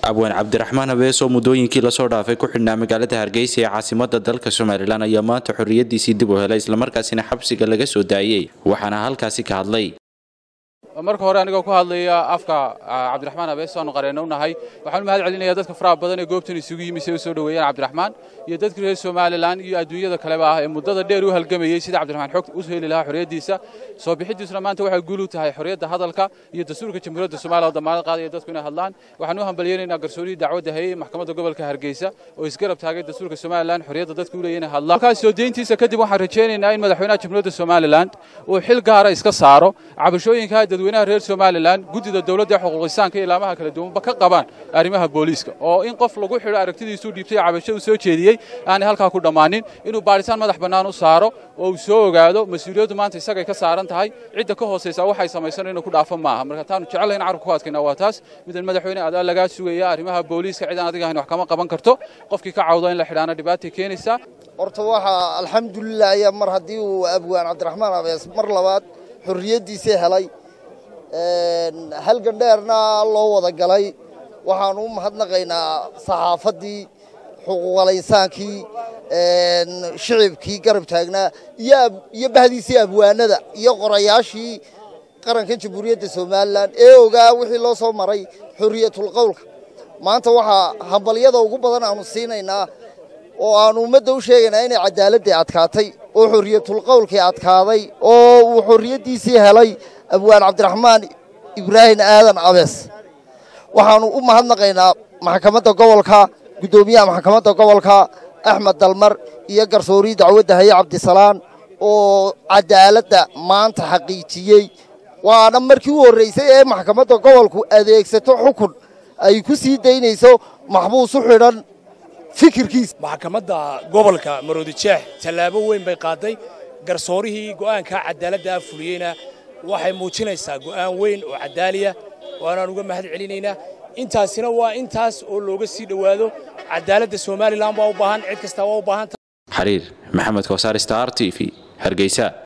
abwaan cabdiraxmaan habees oo muddooyinkii lasoo dhaafay ku xidhnaa magaalada hargeysa ee caasimada dalka somalilan ayaa maanta xorriyadiisii dib u helay islamarkaasina xabsiga laga soo daayey waxaana halkaasi ka hadlay marka hore anigoo ku hadlaya afka cabdiraxmaan habees aanu qareenno unahay waxaan u mahad celinayaa dadka faraha badan ee goobtan isugu yimi si ay u soo dhoweeyaan cabdiraxmaan iyo dadka reer somalilan iyo adduunyada kaleba ah ee muddada dheer u halgamayey sida cabdiraxmaan xog u heli lahaa xorriyaddiisa soo bixidiisuna maanta waxay guul u tahay xorriyadda hadalka iyo dastuurka jamhuuriyadda soomaaliya oo damaanad qaadaya dadku inay hadlaan waxaan u hambalyeynaynaa garsoorihii dacwadda hayey maxkamadda gobolka hargeysa oo isgarab taagay dastuurka somalilan xorriyadda dadku u leeyahay inay hadlaan halkaas soo deyntiisa kadib waxaan rajaynaynaa in madaxweynaha jamhuuriyadda somalilan uu xil gaara iska saaro cabashooyinka dadweynaha reer somalilan guddida dowladda ee xuquuqisaanka iyo ilaamaha kala duwanba ka qabaan arrimaha booliiska oo in qof lagu xidho aragtidiisuu dhiibtay cabasho uu soo jeediyey aanay halkaa ku dhammaanin inuu baadhitaan madax bannaan u saaro oo uu soo ogaado mas-uuliyaddu maanta isagay ka saaran tahay cidda ka hoosaysa waxay samaysan inuu ku dhaafo maaha marka taanu jecelayn carabka ku adkayna waa taas midan madaxweyne adaa lagaa sugaya arrimaha booliiska cidaan adiga ahayn wax kama qaban karto qofkii ka cawdo in la xidhaana dhibaatay keenaysaa horta waxaa alxamdulilah ayaa mar haddii uu abwaan cabdiraxmaan abees mar labaad xorriyaddiisii helay halgan dheerna loo wada galay waxaanu u mahadnaqaynaa saxaafaddii xuquuqalaysaankii shicibkii garab taagnaa iyo bahdiisii abwaanada iyo qorayaashii qaranka jamhuuriyadda somalilan ee ogaa wixii loo soo maray xorriyatulqowlka maanta waxaa hambalyada ugu badan aanu siinaynaa oo aanu ummadda u sheegaynaa inay cadaaladii adkaatay oo xorriyatulqowlkii adkaaday oo uu xorriyaddiisii helay abwaan cabdiraxmaan ibraahim aadan abees waxaanu u mahadnaqaynaa maxkamadda gobolka guddoomiyaha maxkamadda gobolka axmed dalmar iyo garsoorii dacwadda haye cabdisalaan oo cadaaladda maanta xaqiijiyey waana markii u horraysay ee maxkamadda gobolku adeegsato xukun ay ku sii daynayso maxbuus u xidhan fikirkiisa maxkamadda gobolka maroodijeex tallaabo weyn bay qaaday garsoorihii go'aankaa cadaaladda ah fuliyeyna waxay muujinaysaa go'aan weyn oo cadaaliya waanaan uga mahad celinaynaa intaasina waa intaas oo looga sii dhowaado cadaaladda somalilan waa u baahan cid kastaa waa u baahan xariir maxamed koosaar star t v hargeysa